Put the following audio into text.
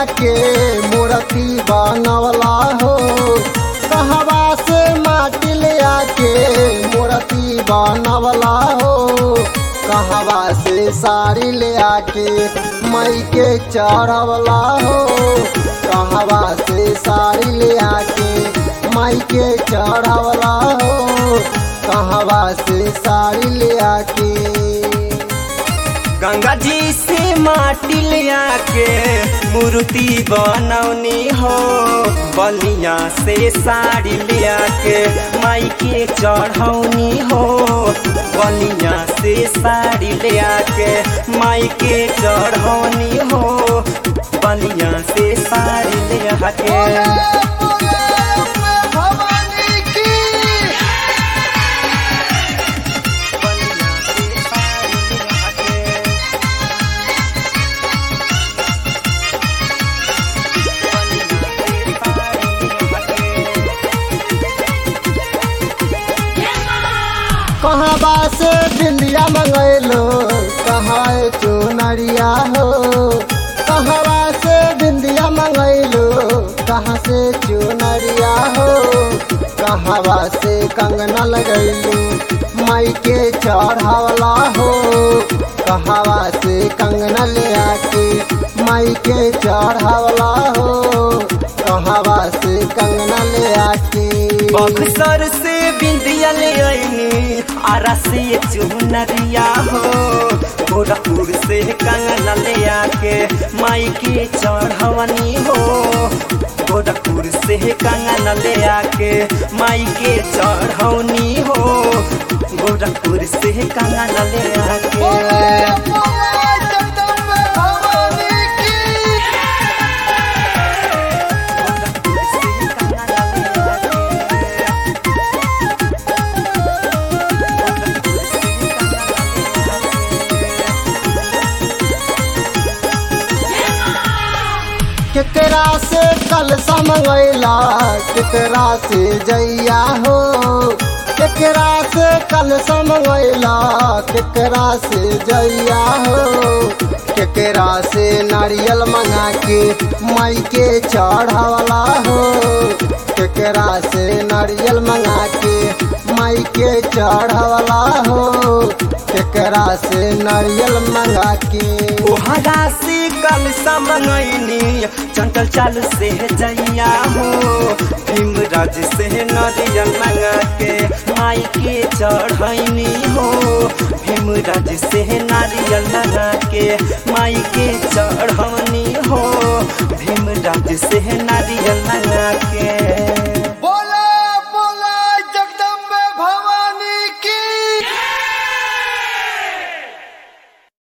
के मूर्ति बनवला हो कहवा से माटी ले आके मूर्ति बनवला हो कहवा से साड़ी ले आके मई के चढ़वला हो कहवा से साड़ी ले आके मई के चढ़वला हो कहवा से साड़ी ले आके गंगा जी से माटी ले आके मूर्ति बनौनी हो बलिया से साड़ी ले आके माई के चढ़ौनी हो बलिया से साड़ी ले आके माई के चढ़ौनी हो बलिया से साड़ी ले आके कहवा से बिंदिया मंगैलो कहाँ चुनरिया हो कहवा से बिंदिया मंगैलो कहाँ से चुनरिया हो कहवा से कंगना लगैलो माई के चढ़ावला हो कहवा से कंगना ले आके माई के चढ़ावला हो कहवा से कंगना ले आके बक्सर से बिंदिया ले आईनी आरा से चुनरिया हो गोरखपुर से कंगना ले आके माई के चढ़वनी हो गोरखपुर से कंगना ले आके माई के चढ़ौनी हो गोरखपुर से कंगना ले आके गोरखपुर से कंगना ले आके केकरा से कल समैला केकरा से जैया हो केकरा से कल समैला केकरा से जैया हो केकरा से नारियल मंगा के माई के चढ़ावला हो केकरा से नारियल मंगा के माई के चढ़ावला हो केकरा से नारियल मंगा के ओहरा से कल समनैनी चंचल चाल से जैया हो भीमराज से नरियल मंगा के माई के चढ़ैनी हो भीमराज से नारियल मंगा के माई के चढ़ौनी हो भीमराज से नारियल